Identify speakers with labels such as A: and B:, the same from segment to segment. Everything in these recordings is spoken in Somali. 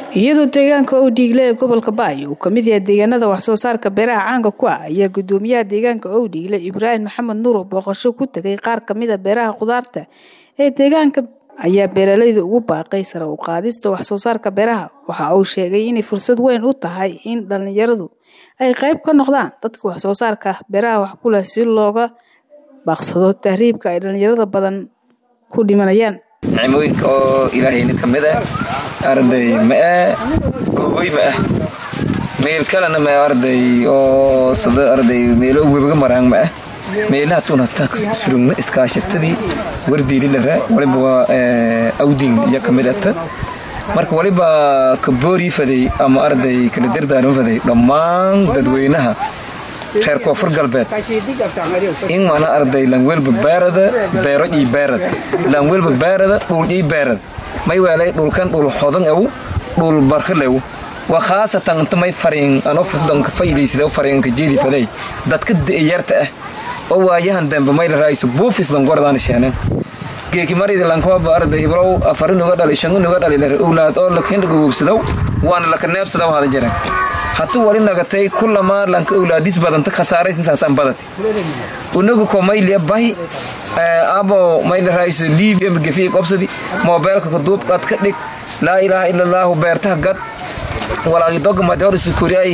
A: iyadoo deegaanka owdhiigle ee gobolka baay uu kamid yahay deegaanada waxsoo saarka beeraha caanka ku ah ayaa gudoomiyaha deegaanka owdhiigle ibraahim maxamed nuur booqasho ku tegay qaar kamida beeraha khudaarta ee deegaanka ayaa beeralayda ugu baaqay sare u qaadista waxsoo saarka beeraha waxa uu sheegay inay fursad weyn u tahay in dhalinyaradu ay qayb ka noqdaan dadka waxsoo saarka beeraha wax ku leh si looga baaqsado tahriibka ay dhalinyarada badan ku dhimanayaan
B: nicmooyinka oo ilaahayna ka mid ah arday mae googoy ma ah meel kalena ma arday oo sado arday meelo webaga maraan ma ah meelaha tuun hataa surugna iskaashatadii wardiili lara waliba waa awdin iyo ka mid ata marka waliba ka boorii faday ama arday kala dardaaran faday dhammaan dadweynaha reer koonfur galbeed in mana arday langwelba baarada beero ii baarad langwelba baarada dhul ii baarad may weelay dhulkan dhul hodan ew dhul barkhilew waa khaasatan inta may fariin anoo fursadanka faa'iidaysada fariinka jeedi faday dadka da'yarta ah oo waayahan dambe may la raayso buufis langordaan sheenen geeki maridi lankooba arday ibrow afarin uga dhali shangun uga dhali lar owlaad oo lakin gububsadow waana laka neebsadaw hada jiran hatuu wali nagatay kulamaa lanka owlaadis badanta khasaaraysinsaasaan badati unagu ko mayliya bahi abo mayla raayso liif gefiy qobsadi moobeelka kaduub qad ka dhig laa ilaaha ila allaahu beertaha gad walaagidogmadi hor isukuriay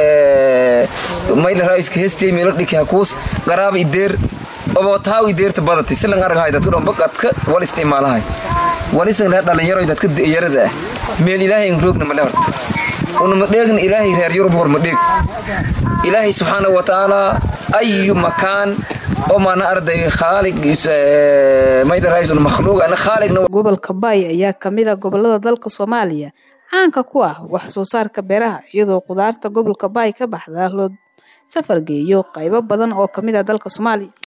B: mayla raayska hestay meelo dhiki hakuus garaaba ideer oboo taaw ideerta badati silan aragahay dadka dhomba qadka wal isticmaalahay walisan leh dhalinyaro dadka da'yarada ah meel ilaahay roogna male horta unama dheegna ilaahay reer yurub horma dheeg ilaahay subxaana wa tacaala ayu makaan oo maana arday khaalig maydaraysun makhluuq ana khaaligna
A: gobolka baay ayaa kamid a gobolada dalka soomaaliya caanka ku ah wax soo saarka beeraha iyadoo khudaarta gobolka baay ka baxda loo safar geeyo qaybo badan oo kamid ah dalka soomaaliya